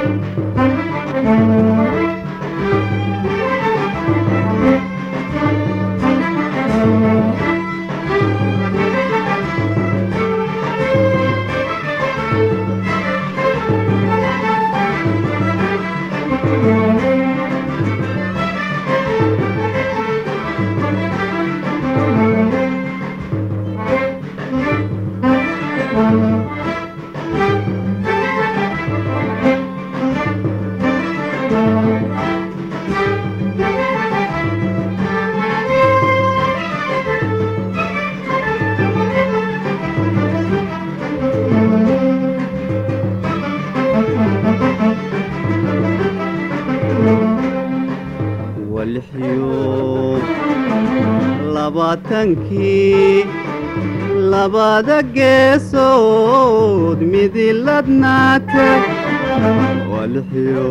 walixyo labaatankii labada geesood midiladnaata walixyo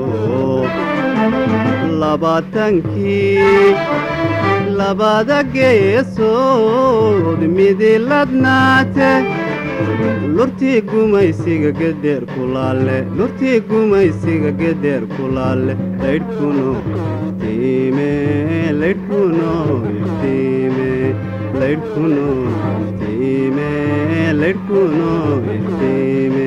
labaatankii labada geesood midiladnaate lurtii gumaysiga gederr kulaale lurtii gumaysiga gederr kulaale laydhkuno iftiime laydhkuno iftiime laydhkuno iftiime laydhkuno iftiime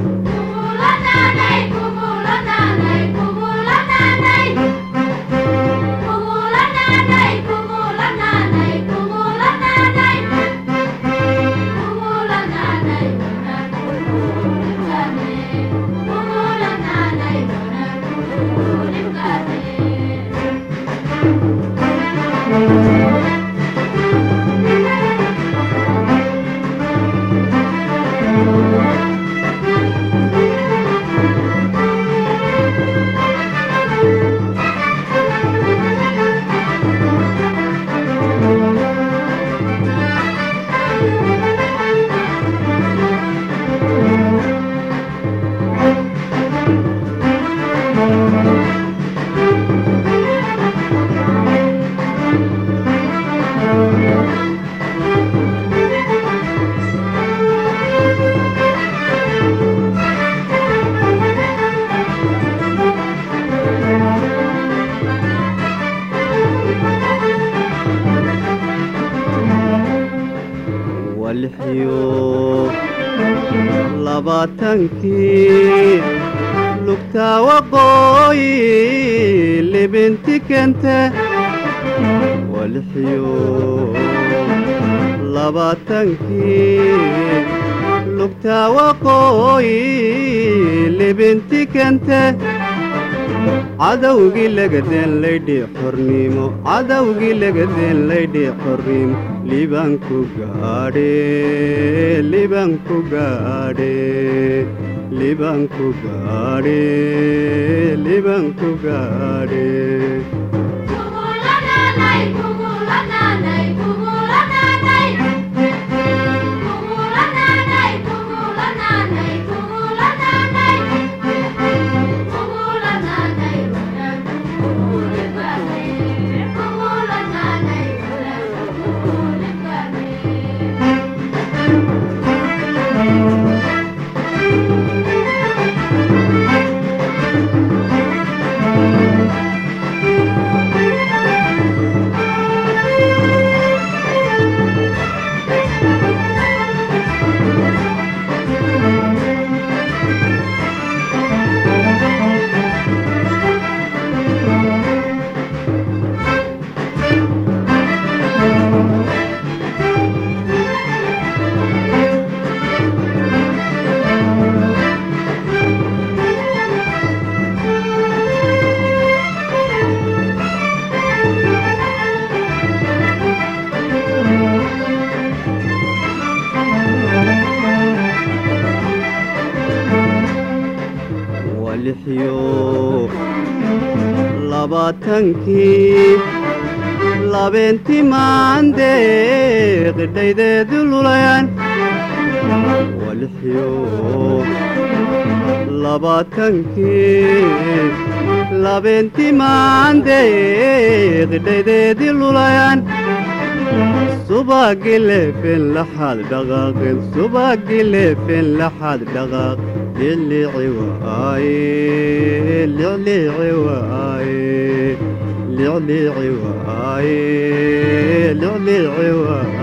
walixyo labaatankii lugtaa waqooyi libinti kente walixyo labaatankii lugtaa waqooyi libinti kente cadowgii lagadeen laydhii xornimo cadowgii lagadeen laydhii xornimo libanku gaadhe libanku gaadhe libanku gaadhe libanku gaadhe walixyo labaatankii labeentii maandeeq dhaydeedu lulayan walixyo labaatankii labeentii maandeeq dhaydeedi lulayan subagi leefen laxaad dhaqaaqin subagi leefen laxaad dhaqaaq dilici waaye liicliici waaye liicliici waaye liicliici waaye